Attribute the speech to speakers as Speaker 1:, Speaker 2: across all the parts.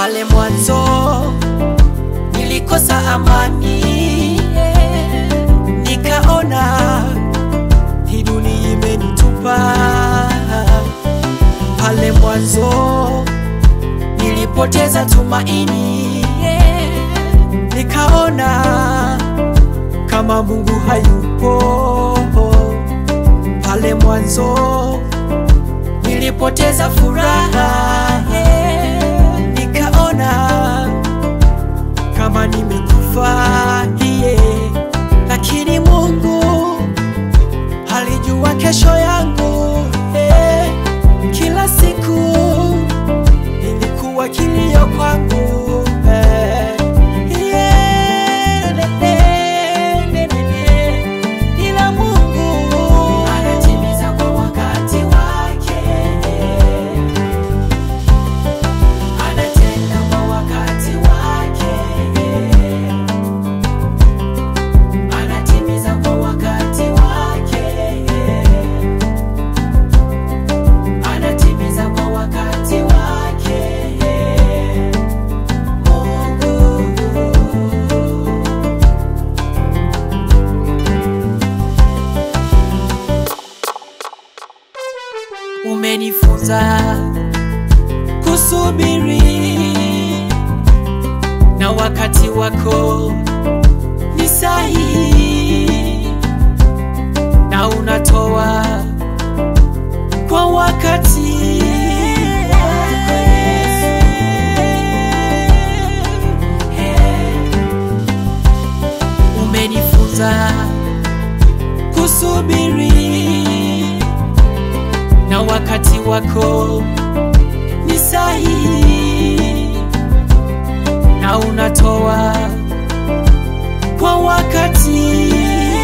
Speaker 1: Pale mwanzo nilikosa amani, nikaona hii dunia imenitupa. Pale mwanzo nilipoteza tumaini, nikaona kama Mungu hayupo. Pale mwanzo nilipoteza furaha, nikaona kama nimekufa, yeah. Lakini Mungu alijua kesho yangu, yeah. Kila siku ilikuwa kilio kwangu, eh. Yeah, ne- ne- ne- ne- ne. Ila Mungu anatimiza kwa wakati wake, anatenda kwa wakati wake, anatimiza kwa wakati wake, anatimiza kwa wakati wake. Mungu umenifunza kusubiri na wakati wako ni sahihi na unatoa kwa wakati umenifunza kusubiri na wakati wako ni sahihi na unatoa kwa wakati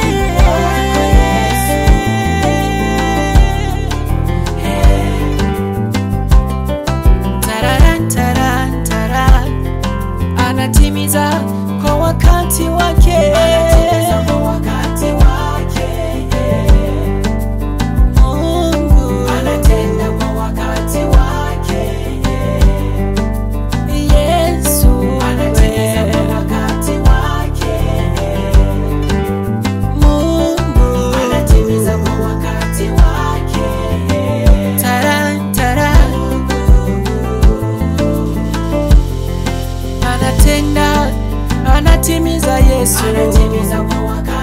Speaker 1: Tararan, taran, taran. anatimiza kwa wakati wake Mungu
Speaker 2: Anatenda kwa wakati wake,
Speaker 1: Yesu
Speaker 2: anatimiza kwa wakati wake,
Speaker 1: Mungu
Speaker 2: anatimiza kwa wakati wake.
Speaker 1: Taran, taran. anatenda anatimiza Yesu
Speaker 2: Anatimiza kwa wakati